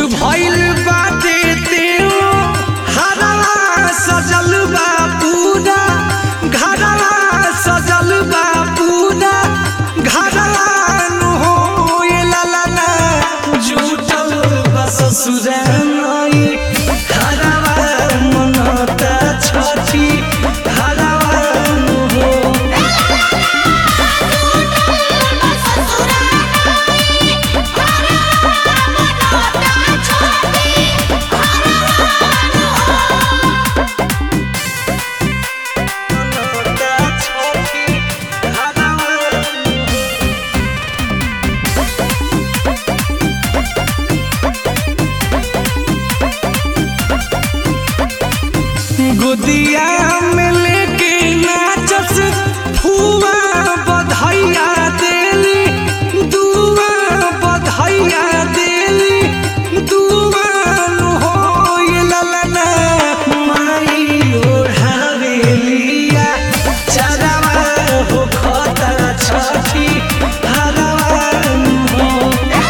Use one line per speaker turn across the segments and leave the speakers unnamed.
भइल बाटे तेओ हरवा सजल बा पूरा घरवा सजल बा पूरा घरवा नु हो ये ललना जुटल बा ससुराई हरवा मनता छठी हरवा नु हो मनता छठी हरवा नु हो गोदिया में लेके नाचस फुआ बधैया देली दुआ बधैया देली दुआ नु हो ये ललना माई ओढ़ावेलिया चरवा हो खता छठी हरवा नु हो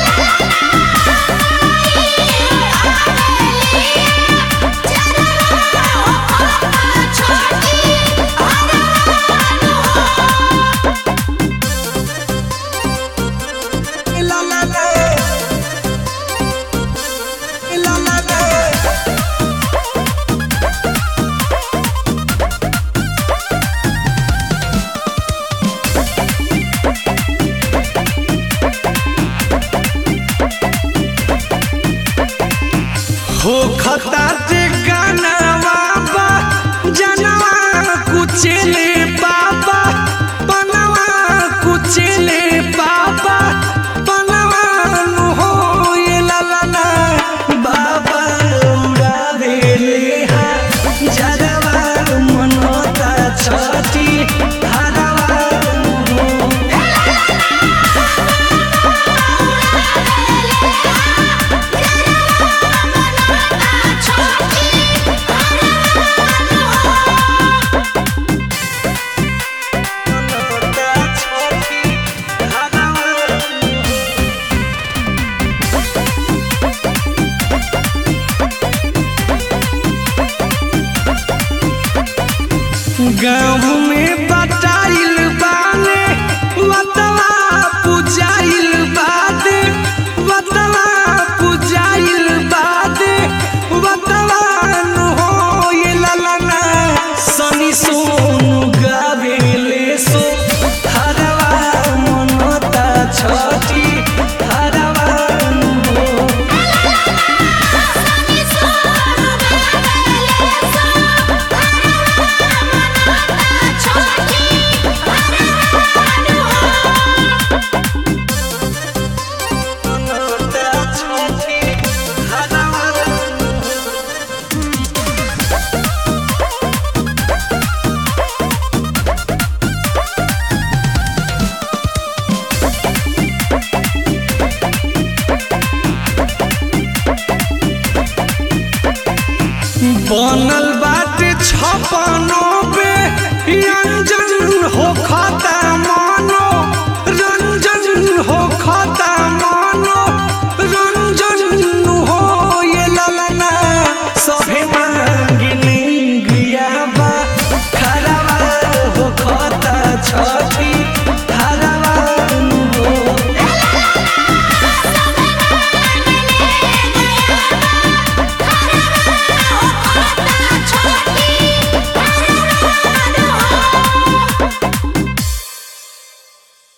La la la. La la la. हो खता जे गानवा बा जनवा कुचले बाबा बनवा कुचले बाबा बनवा नु हो ये ललना बाबा उड़ावे ले हा जरवा मनोता छठी हरवा नु हो मनोता छठी हरवा नु हो गाँव में